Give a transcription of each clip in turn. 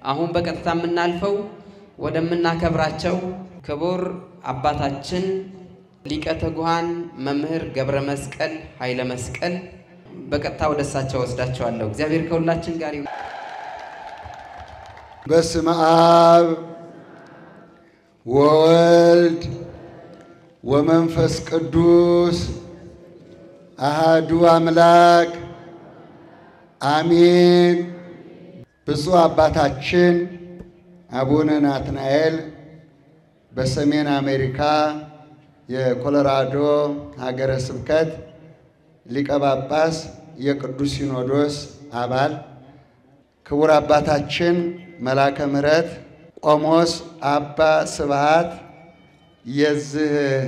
አሁን በቀጥታ የምናልፈው ወደምናከብራቸው ክቡር አባታችን ሊቀ ትጉሃን መምህር ገብረ መስቀል ኃይለ መስቀል በቀጥታ ወደ እሳቸው ወስዳቸዋለሁ። እግዚአብሔር ከሁላችን ጋር ይሁን። በስመ አብ ወወልድ ወመንፈስ ቅዱስ አሃዱ አምላክ አሜን። ብፁዕ አባታችን አቡነ ናትናኤል በሰሜን አሜሪካ የኮሎራዶ ሀገረ ስብከት ሊቀ ጳጳስ የቅዱስ ሲኖዶስ አባል ክቡር አባታችን መላከ ምሕረት ቆሞስ አባ ስብሃት የዚህ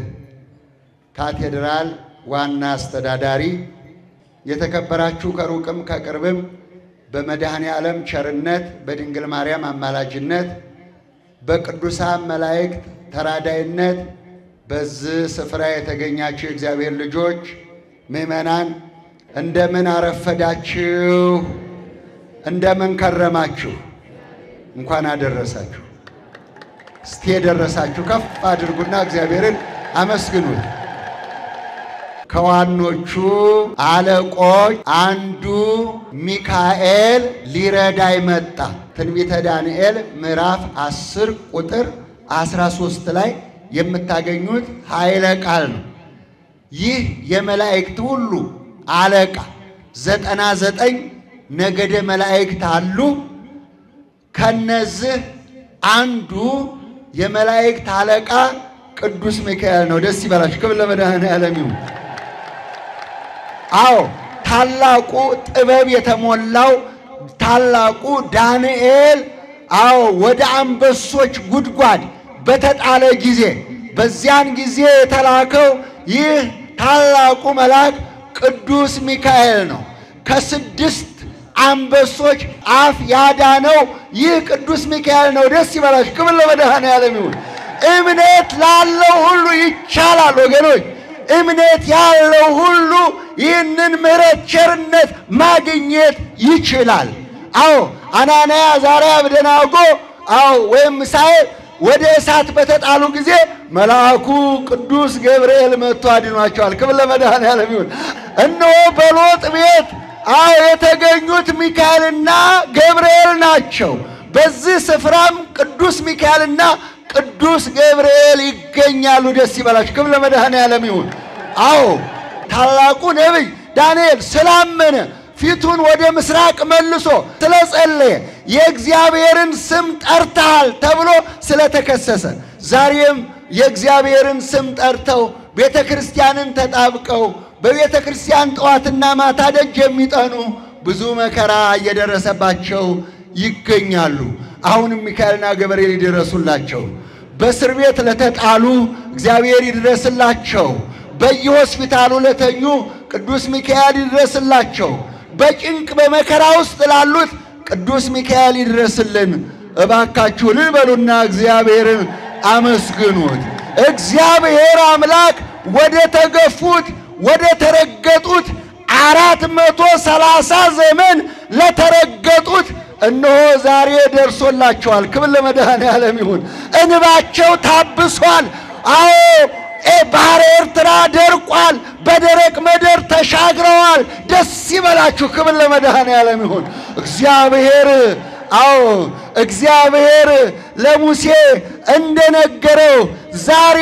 ካቴድራል ዋና አስተዳዳሪ፣ የተከበራችሁ ከሩቅም ከቅርብም በመድኃኔ ዓለም ቸርነት በድንግል ማርያም አማላጅነት በቅዱሳን መላእክት ተራዳይነት በዚህ ስፍራ የተገኛችሁ የእግዚአብሔር ልጆች ምዕመናን እንደምን አረፈዳችሁ? እንደምን ከረማችሁ? እንኳን አደረሳችሁ። እስቲ የደረሳችሁ ከፍ አድርጉና እግዚአብሔርን አመስግኑት። ከዋኖቹ አለቆች አንዱ ሚካኤል ሊረዳይ መጣ። ትንቢተ ዳንኤል ምዕራፍ 10 ቁጥር 13 ላይ የምታገኙት ኃይለ ቃል ነው። ይህ የመላእክት ሁሉ አለቃ ዘጠና ዘጠኝ ነገደ መላእክት አሉ። ከነዚህ አንዱ የመላእክት አለቃ ቅዱስ ሚካኤል ነው። ደስ ይበላችሁ። ክብር ለመድኃኔዓለም ይሁን። አዎ ታላቁ ጥበብ የተሞላው ታላቁ ዳንኤል አዎ ወደ አንበሶች ጉድጓድ በተጣለ ጊዜ በዚያን ጊዜ የተላከው ይህ ታላቁ መልአክ ቅዱስ ሚካኤል ነው። ከስድስት አንበሶች አፍ ያዳነው ይህ ቅዱስ ሚካኤል ነው። ደስ ይበላችሁ። ክብር ለመድኃኔዓለም ይሁን። እምነት ላለው ሁሉ ይቻላል ወገኖች። እምነት ያለው ሁሉ ይህንን ምሕረት ቸርነት ማግኘት ይችላል። አዎ አናንያ አዛርያ አብደናጎ አዎ ወይም ሚሳኤል ወደ እሳት በተጣሉ ጊዜ መልአኩ ቅዱስ ገብርኤል መጥቶ አድኗቸዋል። ክብር ለመድኃኔዓለም ይሁን። እነሆ በሎጥ ቤት አዎ የተገኙት ሚካኤልና ገብርኤል ናቸው። በዚህ ስፍራም ቅዱስ ሚካኤልና ቅዱስ ገብርኤል ይገኛሉ። ደስ ይበላችሁ። ክብር ለመድኃኔዓለም ይሁን። አዎ ታላቁ ነቢይ ዳንኤል ስላመነ ፊቱን ወደ ምስራቅ መልሶ ስለጸለየ የእግዚአብሔርን ስም ጠርተሃል ተብሎ ስለተከሰሰ ዛሬም የእግዚአብሔርን ስም ጠርተው ቤተ ክርስቲያንን ተጣብቀው በቤተ ክርስቲያን ጠዋትና ማታ ደጅ የሚጠኑ ብዙ መከራ እየደረሰባቸው ይገኛሉ። አሁንም ሚካኤልና ገብርኤል ይድረሱላቸው። በእስር ቤት ለተጣሉ እግዚአብሔር ይድረስላቸው። በየሆስፒታሉ ለተኙ ቅዱስ ሚካኤል ይድረስላቸው። በጭንቅ በመከራ ውስጥ ላሉት ቅዱስ ሚካኤል ይድረስልን። እባካችሁ እልል በሉና እግዚአብሔርን አመስግኑት። እግዚአብሔር አምላክ ወደ ተገፉት ወደ ተረገጡት አራት መቶ ሰላሳ ዘመን ለተረገጡት እነሆ ዛሬ ደርሶላቸዋል። ክብር ለመድኃኔዓለም ይሁን። እንባቸው ታብሷል። አዎ ባሕረ ኤርትራ ደርቋል። በደረቅ ምድር ተሻግረዋል። ደስ ይበላችሁ። ክብር ለመድኃኔዓለም ይሁን። እግዚአብሔር አዎ እግዚአብሔር ለሙሴ እንደነገረው ዛሬ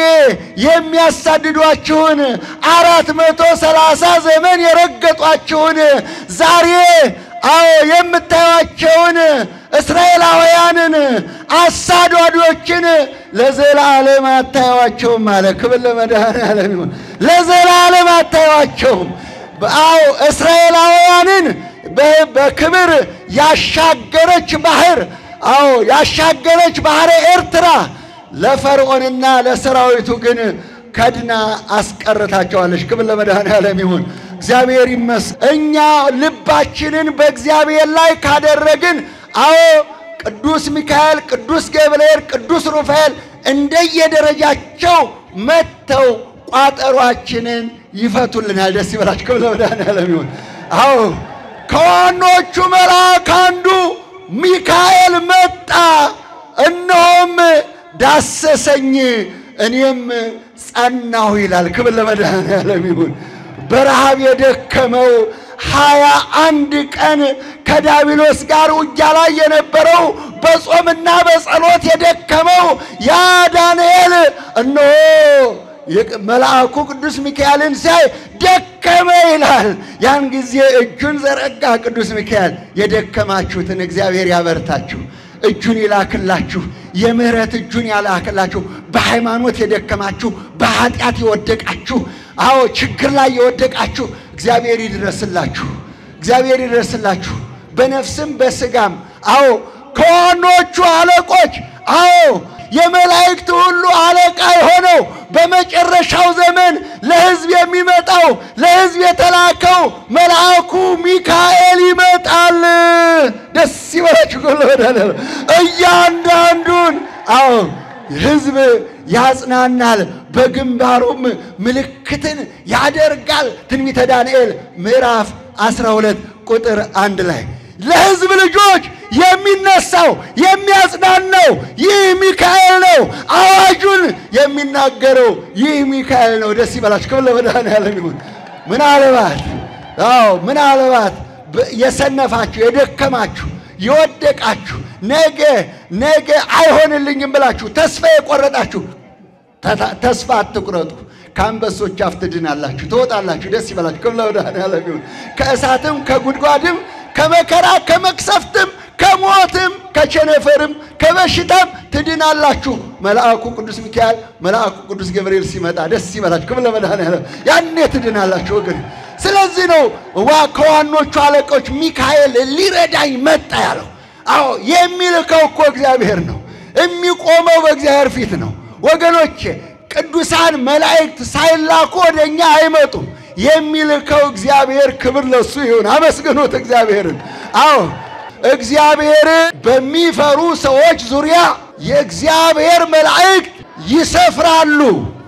የሚያሳድዷችሁን አራት መቶ ሰላሳ ዘመን የረገጧችሁን ዛሬ አዎ የምታዩቸውን እስራኤላውያንን አሳዷዶችን ለዘላለም አታዩዋቸውም አለ። ክብር ለመድኃኔዓለም ይሁን። ለዘላለም አታዩዋቸውም። አዎ እስራኤላውያንን በክብር ያሻገረች ባህር አዎ ያሻገረች ባህረ ኤርትራ ለፈርዖንና ለሰራዊቱ ግን ከድና አስቀርታቸዋለች። ክብር ለመድኃኔዓለም ይሁን። እግዚአብሔር ይመስገን። እኛ ልባችንን በእግዚአብሔር ላይ ካደረግን አዎ ቅዱስ ሚካኤል፣ ቅዱስ ገብርኤል፣ ቅዱስ ሩፋኤል እንደየደረጃቸው መጥተው ቋጠሯችንን ይፈቱልናል። ደስ ይበላችሁ። ክብር ለመድኃኔዓለም ይሁን። አዎ ከዋኖቹ መልአክ አንዱ ሚካኤል መጣ። እነሆም ዳሰሰኝ እኔም ጸናሁ ይላል። ክብር ለመድኃኔዓለም ይሁን። በረሃብ የደከመው ሀያ አንድ ቀን ከዳቢሎስ ጋር ውጊያ ላይ የነበረው በጾምና በጸሎት የደከመው ያ ዳንኤል እነሆ መልአኩ ቅዱስ ሚካኤልን ሲያይ ደከመ ይላል። ያን ጊዜ እጁን ዘረጋ ቅዱስ ሚካኤል። የደከማችሁትን እግዚአብሔር ያበርታችሁ፣ እጁን ይላክላችሁ፣ የምህረት እጁን ያላክላችሁ። በሃይማኖት የደከማችሁ፣ በኃጢአት የወደቃችሁ፣ አዎ ችግር ላይ የወደቃችሁ እግዚአብሔር ይድረስላችሁ፣ እግዚአብሔር ይድረስላችሁ በነፍስም በስጋም አዎ ከዋኖቹ አለቆች አዎ የመላእክት ሁሉ አለቃ የሆነው በመጨረሻው ዘመን ለሕዝብ የሚመጣው ለሕዝብ የተላከው መልአኩ ሚካኤል ይመጣል። ደስ ይበላችሁ። እያንዳንዱን አዎ ሕዝብ ያጽናናል፣ በግንባሩም ምልክትን ያደርጋል። ትንቢተ ዳንኤል ምዕራፍ 12 ቁጥር አንድ ላይ ለሕዝብ ልጆች የሚነሳው የሚያጽናናው ይህ ሚካኤል ነው። አዋጁን የሚናገረው ይህ ሚካኤል ነው። ደስ ይበላችሁ። ክብር ለመድኃኔዓለም ይሁን። ምናልባት አዎ ምናልባት የሰነፋችሁ የደከማችሁ የወደቃችሁ ነገ ነገ አይሆንልኝም ብላችሁ ተስፋ የቆረጣችሁ ተስፋ አትቁረጡ። ከአንበሶች አፍ ትድናላችሁ፣ ትወጣላችሁ። ደስ ይበላችሁ። ክብር ለመድኃኔዓለም ይሁን። ከእሳትም ከጉድጓድም ከመከራ ከመቅሰፍትም ከሞትም ከቸነፈርም ከበሽታም ትድናላችሁ። መልአኩ ቅዱስ ሚካኤል መልአኩ ቅዱስ ገብርኤል ሲመጣ ደስ ይበላችሁ። ክብር ለመድኃኔዓለም ያኔ ትድናላችሁ ወገን። ስለዚህ ነው ዋ ከዋኖቹ አለቆች ሚካኤል ሊረዳኝ መጣ ያለው። አዎ የሚልከው እኮ እግዚአብሔር ነው። የሚቆመው በእግዚአብሔር ፊት ነው ወገኖቼ። ቅዱሳን መላእክት ሳይላኩ ወደ እኛ አይመጡም። የሚልከው እግዚአብሔር ክብር ለሱ ይሁን። አመስግኑት እግዚአብሔርን። አዎ እግዚአብሔር በሚፈሩ ሰዎች ዙሪያ የእግዚአብሔር መላእክት ይሰፍራሉ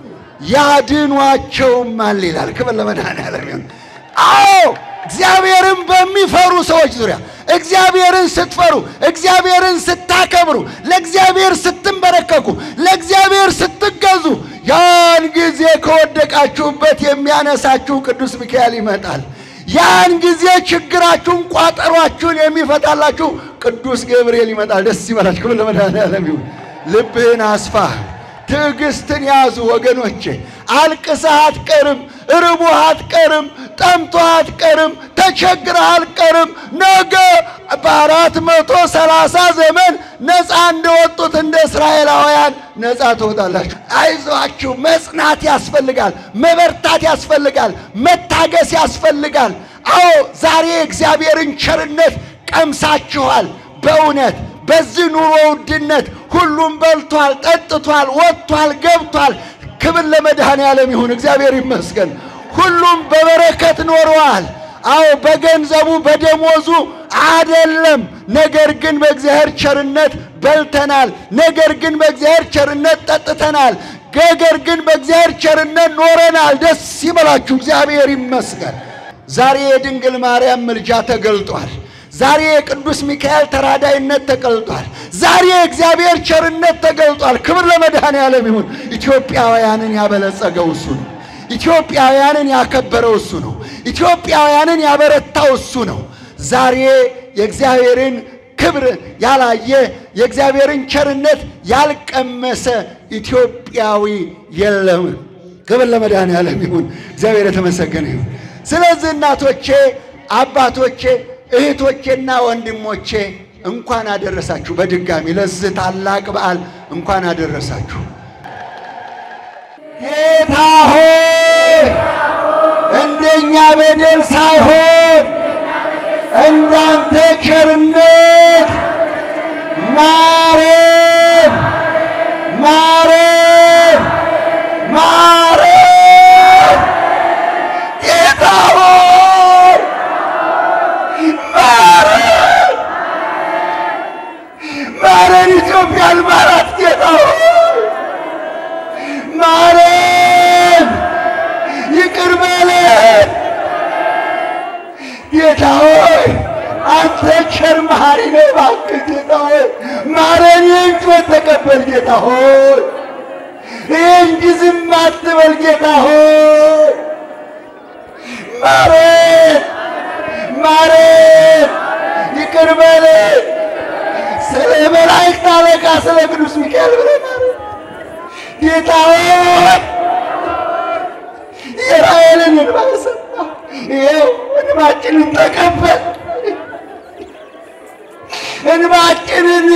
ያድኗቸውማል ይላል። ክብር ለመድኃኔዓለም ይሁን። አዎ እግዚአብሔርን በሚፈሩ ሰዎች ዙሪያ እግዚአብሔርን ስትፈሩ፣ እግዚአብሔርን ስታከብሩ፣ ለእግዚአብሔር ስትንበረከኩ፣ ለእግዚአብሔር ስትገዙ ያን ጊዜ ከወደቃችሁበት የሚያነሳችሁ ቅዱስ ሚካኤል ይመጣል። ያን ጊዜ ችግራችሁን፣ ቋጠሯችሁን የሚፈታላችሁ ቅዱስ ገብርኤል ይመጣል። ደስ ይበላችሁ። ክብር ለመድኃኔዓለም ይሁን። ልብህን አስፋ፣ ትዕግስትን ያዙ ወገኖቼ። አልቅሰህ አትቀርም፣ ርቦህ አትቀርም፣ ጠምቶህ አትቀርም፣ ተቸግረህ አትቀርም። ነገ በአራት መቶ ሰላሳ ዘመን ነፃ እንደወጡት እንደ እስራኤላውያን ነፃ ትወጣላችሁ። አይዟችሁ። መጽናት ያስፈልጋል፣ መበርታት ያስፈልጋል፣ መታገስ ያስፈልጋል። አዎ ዛሬ እግዚአብሔርን ቸርነት ቀምሳችኋል። በእውነት በዚህ ኑሮ ውድነት ሁሉም በልቷል፣ ጠጥቷል፣ ወጥቷል፣ ገብቷል። ክብር ለመድኃኔዓለም ይሁን። እግዚአብሔር ይመስገን። ሁሉም በበረከት ኖረዋል። አዎ በገንዘቡ በደሞዙ አደለም። ነገር ግን በእግዚአብሔር ቸርነት በልተናል። ነገር ግን በእግዚአብሔር ቸርነት ጠጥተናል። ነገር ግን በእግዚአብሔር ቸርነት ኖረናል። ደስ ይበላችሁ። እግዚአብሔር ይመስገን። ዛሬ የድንግል ማርያም ምልጃ ተገልጧል። ዛሬ የቅዱስ ሚካኤል ተራዳይነት ተገልጧል። ዛሬ የእግዚአብሔር ቸርነት ተገልጧል። ክብር ለመድኃኔዓለም ይሁን። ኢትዮጵያውያንን ያበለጸገው እሱ ነው። ኢትዮጵያውያንን ያከበረው እሱ ነው። ኢትዮጵያውያንን ያበረታው እሱ ነው። ዛሬ የእግዚአብሔርን ክብር ያላየ የእግዚአብሔርን ቸርነት ያልቀመሰ ኢትዮጵያዊ የለም። ክብር ለመድኃኔዓለም ይሁን። እግዚአብሔር የተመሰገነ ይሁን። ስለዚህ እናቶቼ፣ አባቶቼ፣ እህቶቼና ወንድሞቼ እንኳን አደረሳችሁ። በድጋሚ ለዚህ ታላቅ በዓል እንኳን አደረሳችሁ። ጌታ ሆይ እንደኛ በደል ሳይሆን እንዳንተ ቸርነት ማረን፣ ማረን፣ ማረን። ጌታ ሆይ ማረን፣ ማረን። ኢትዮጵያን ማራት ጌታ ሆይ ማረን፣ ይቅር በለን ጌታ ሆይ አንተ ቸር መሐሪ ነህ። እባክህ ጌታ ሆይ ማረን። በእምነት ተቀበል ጌታ ሆይ ይህ እንጂ ዝም አትበል ጌታ ሆይ ማረን ማረን ይቅር በለን ስለ መላእክት አለቃ ስለ ቅዱስ ሚካኤል ብለህ ማረን ጌታ ሆይ የራሔልን እንባ ሰማ ይኸው እንባችንን ተቀበል እንባችንን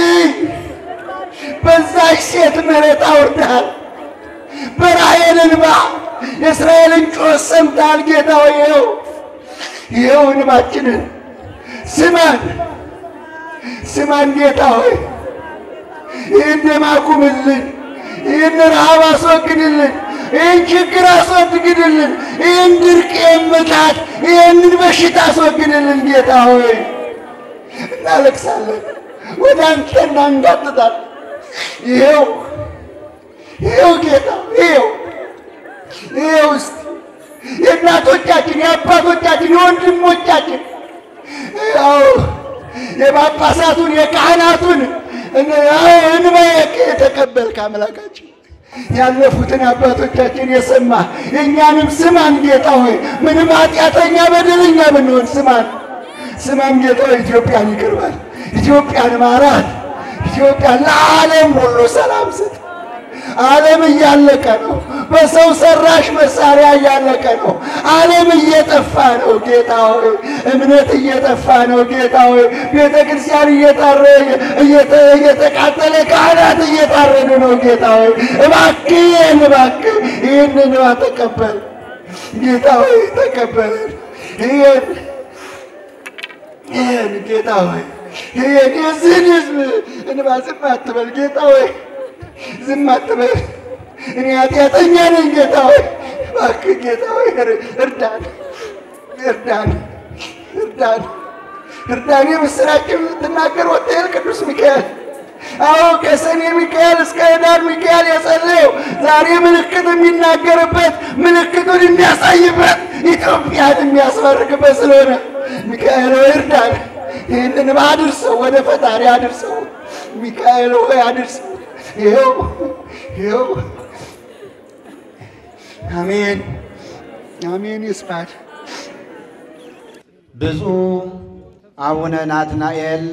በዛች ሴት ምሕረት አውርደሃል በራሔል እንባ የእስራኤልን ጩኸት ሰምተሃል ጌታ ሆይ ይኸው ይኸው እንባችንን ስማን ስማን ጌታ ሆይ ይህን ደም አቁምልን ይህን ረሃብ አስወግድልን ይህን ችግር አስወግድልን ይህን ድርቅ የምታት ይህንን በሽታ አስወግድልን ጌታ ሆይ እናለቅሳለን ወደ አንተ እናንጋጥጣለን ይኸው ይኸው ጌታ ይኸው ይኸው እስቲ የእናቶቻችን የአባቶቻችን የወንድሞቻችን ያው የጳጳሳቱን የካህናቱን እንባ የተቀበልክ አምላካችን ያለፉትን አባቶቻችን የሰማ የእኛንም ስማን ጌታ ሆይ ምንም ኃጢአተኛ በደለኛ ብንሆን ስማን ስማን ጌታ ሆይ ኢትዮጵያን ይቅር በል ኢትዮጵያን ማራት ኢትዮጵያን ለዓለም ሁሉ ሰላም ስጥ ዓለም እያለቀ ነው። በሰው ሰራሽ መሳሪያ እያለቀ ነው። ዓለም እየጠፋ ነው። ጌታ ሆይ እምነት እየጠፋ ነው። ጌታ ሆይ ቤተ ክርስቲያን እየታረ እየተቃጠለ ካህናት እየታረዱ ነው። ጌታ ሆይ እባክህ ይህን እባክህ ይህንን እንባ ተቀበል። ጌታ ሆይ ተቀበለን። ይህን ይህን ጌታ ሆይ ይህን የዚህን ህዝብ እንባ ዝም አትበል ጌታ ሆይ ዝም አትበል። እኔ ኃጢአተኛ ነኝ ጌታ ሆይ እባክህ ጌታ ሆይ እርዳን፣ እርዳን፣ እርዳን፣ እርዳን። የምስራችን የምትናገር ወጥተህ ቅዱስ ሚካኤል አዎ ከሰኔ ሚካኤል እስከ ኅዳር ሚካኤል የጸለየው ዛሬ ምልክት የሚናገርበት ምልክቱን የሚያሳይበት ኢትዮጵያን የሚያስመርቅበት ስለሆነ ሚካኤል ሆይ እርዳን። ይህንን አድርሰው፣ ወደ ፈጣሪ አድርሰው። ሚካኤል ሆይ አድርሰው። ይኸው ይኸው አሜን አሜን ይስማል። ብፁዕ አቡነ ናትናኤል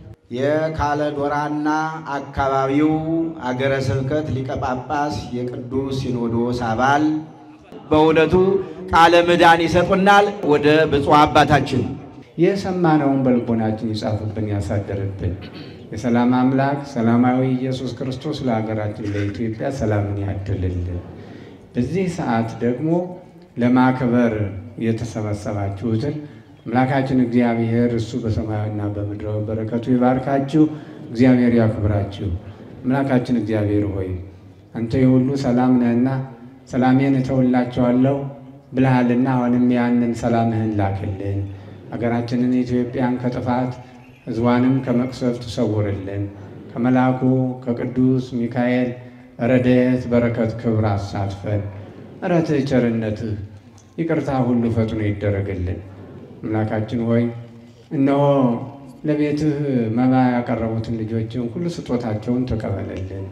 የካለዶራና አካባቢው አገረ ስብከት ሊቀ ጳጳስ የቅዱስ ሲኖዶስ አባል በእውነቱ ቃለ ምዕዳን ይሰጡናል። ወደ ብፁዕ አባታችን የሰማነውን በልቦናችን ይጻፍብን ያሳደርብን። የሰላም አምላክ ሰላማዊ ኢየሱስ ክርስቶስ ለሀገራችን ለኢትዮጵያ ሰላምን ያድልልን። በዚህ ሰዓት ደግሞ ለማክበር የተሰበሰባችሁትን አምላካችን እግዚአብሔር እሱ በሰማያዊና በምድራዊ በረከቱ ይባርካችሁ፣ እግዚአብሔር ያክብራችሁ። አምላካችን እግዚአብሔር ሆይ አንተ የሁሉ ሰላም ነህና ሰላሜን እተውላቸዋለሁ ብልሃልና አሁንም ያንን ሰላምህን ላክልን። ሀገራችንን ኢትዮጵያን ከጥፋት ሕዝቧንም ከመቅሰፍት ሰውርልን። ከመልአኩ ከቅዱስ ሚካኤል ረድኤት በረከት ክብር አሳትፈን። ምሕረትህ ቸርነትህ ይቅርታ ሁሉ ፈጥኖ ይደረግልን። አምላካችን ሆይ እነሆ ለቤትህ መባ ያቀረቡትን ልጆችን ሁሉ ስጦታቸውን ተቀበለልን።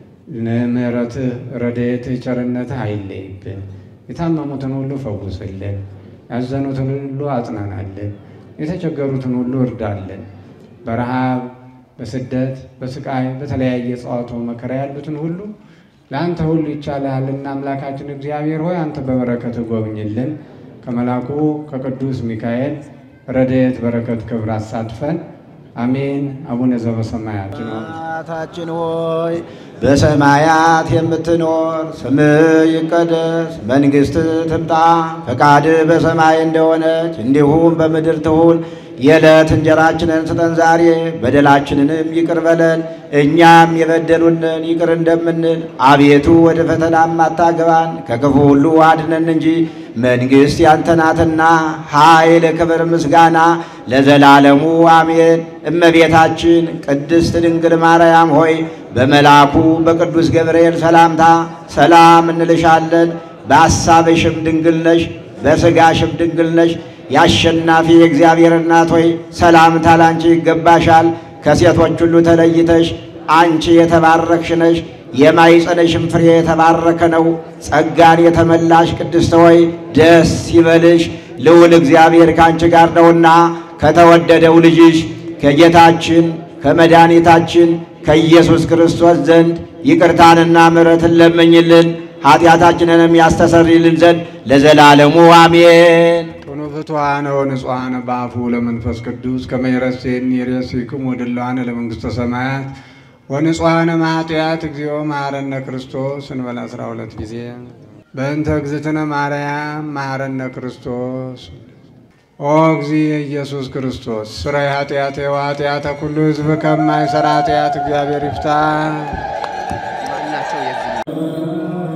ምሕረትህ ረድኤትህ ቸርነትህ አይለይብን። የታመሙትን ሁሉ ፈውስልን። ያዘኑትን ሁሉ አጽናናልን። የተቸገሩትን ሁሉ እርዳልን። በረሃብ በስደት በስቃይ በተለያየ ጸዋቶ መከራ ያሉትን ሁሉ ለአንተ ሁሉ ይቻልሃልና አምላካችን እግዚአብሔር ሆይ አንተ በበረከት ጎብኝልን። ከመልአኩ ከቅዱስ ሚካኤል ረድኤት በረከት ክብር አሳትፈን አሜን። አቡነ ዘበሰማያት አባታችን ሆይ በሰማያት የምትኖር ስምህ ይቀደስ፣ መንግሥትህ ትምጣ፣ ፈቃድህ በሰማይ እንደሆነች እንዲሁም በምድር ትሁን። የዕለት እንጀራችንን ስጠን ዛሬ፣ በደላችንንም ይቅር በለን እኛም የበደሉንን ይቅር እንደምንል። አቤቱ ወደ ፈተናም አታግባን፣ ከክፉ ሁሉ አድነን እንጂ መንግሥት ያንተ ናትና ኃይል፣ ክብር፣ ምስጋና ለዘላለሙ አሜን። እመቤታችን ቅድስት ድንግል ማርያም ሆይ በመልአኩ በቅዱስ ገብርኤል ሰላምታ ሰላም እንልሻለን። በሐሳብሽም ድንግል ነሽ፣ በሥጋሽም ድንግል ነሽ። የአሸናፊ የእግዚአብሔር እናት ሆይ ሰላምታ ላንቺ ይገባሻል። ከሴቶች ሁሉ ተለይተሽ አንቺ የተባረክሽ ነሽ፣ የማኅፀንሽም ፍሬ የተባረከ ነው። ጸጋን የተመላሽ ቅድስት ሆይ ደስ ይበልሽ፣ ልዑል እግዚአብሔር ከአንቺ ጋር ነውና ከተወደደው ልጅሽ ከጌታችን ከመድኃኒታችን ከኢየሱስ ክርስቶስ ዘንድ ይቅርታንና ምሕረትን ለምኝልን ኃጢአታችንንም ያስተሰርይልን ዘንድ ለዘላለሙ አሜን። ቶኖ ፍትዋነ ወንጹሐነ በአፉ ለመንፈስ ቅዱስ ከመ ይረሴኒ ይሬሲክሙ ወድለዋነ ለመንግሥተ ሰማያት ወንጹሐነ ማኃጢአት እግዚኦ መሐረነ ክርስቶስ እንበል አስራ ሁለት ጊዜ በእንተ እግዝእትነ ማርያም መሐረነ ክርስቶስ ኦ እግዚ ኢየሱስ ክርስቶስ ስራይ ኃጢአቴ ወኃጢአተ ኩሉ ሕዝብ ከማይሰራ ኃጢአት እግዚአብሔር ይፍታ። ማናቸው የዚህ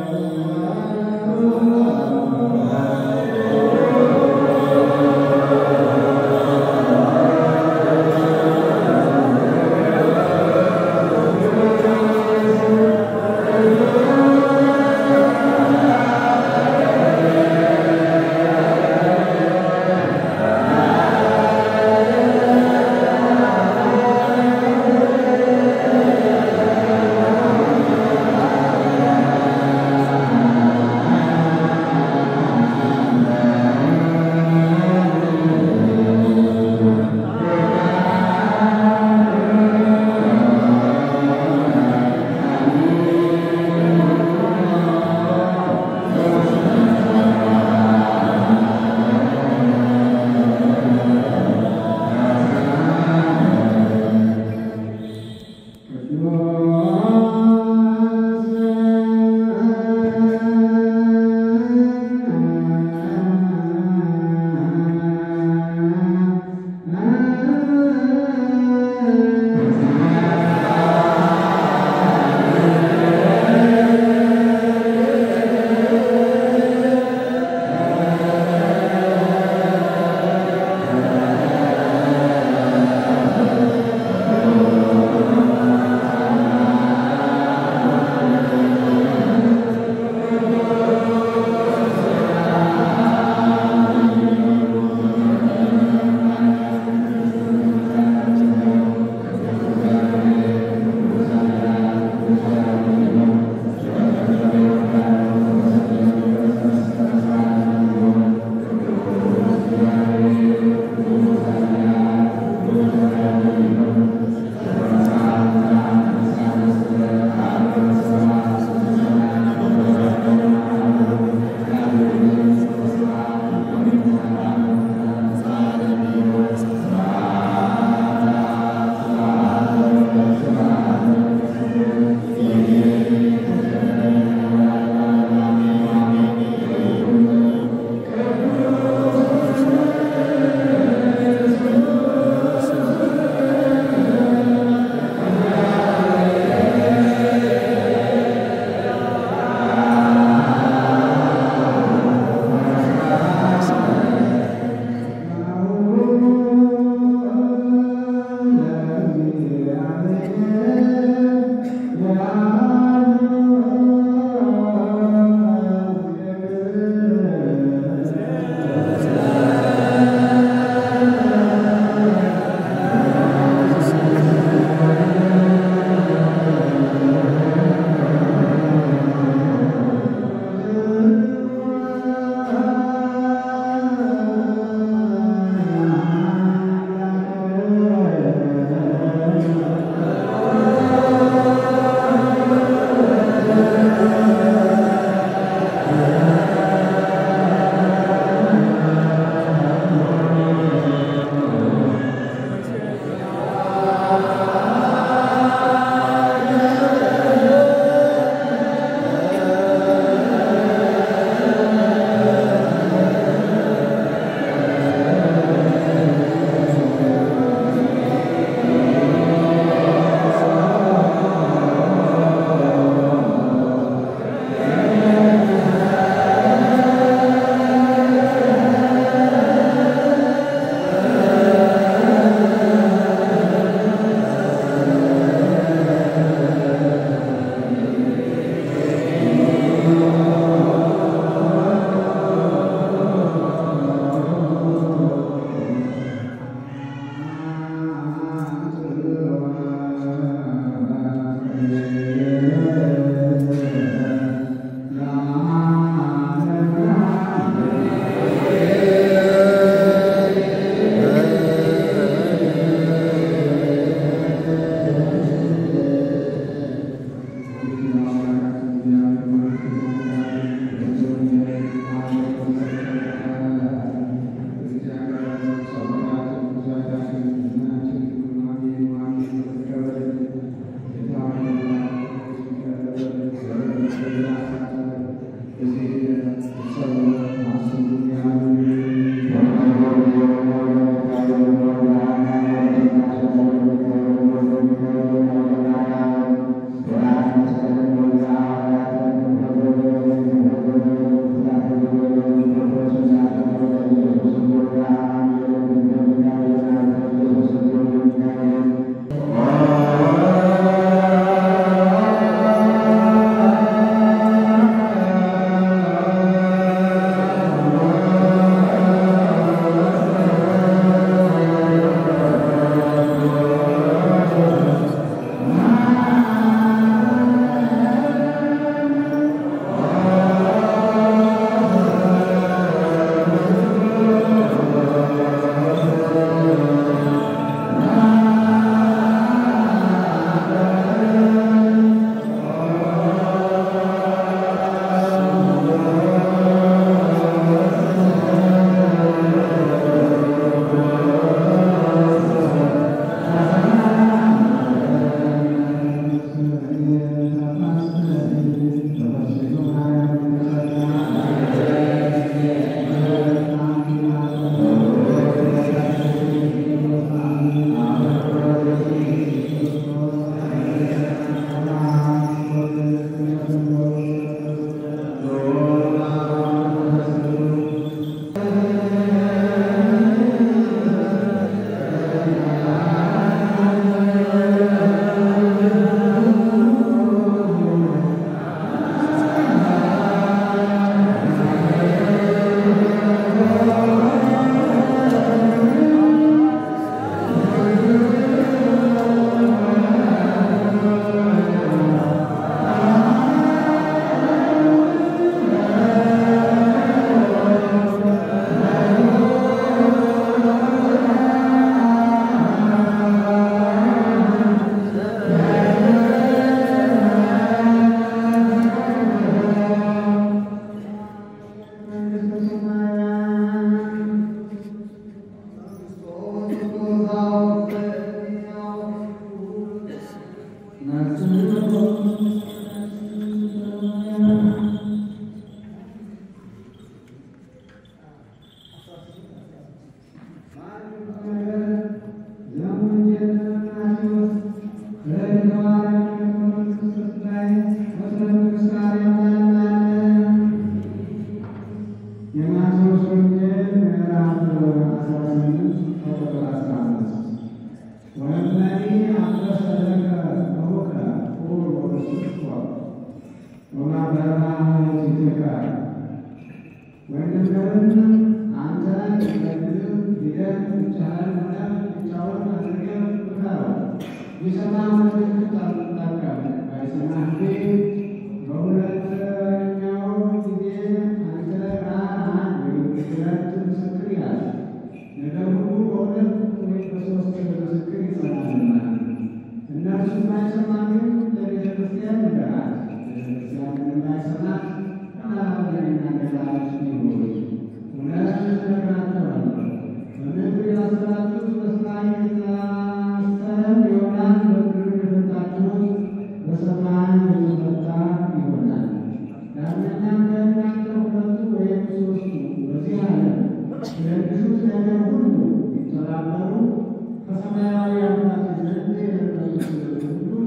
ከሰማያዊ አባት ዘንድ የረዱት ሁሉ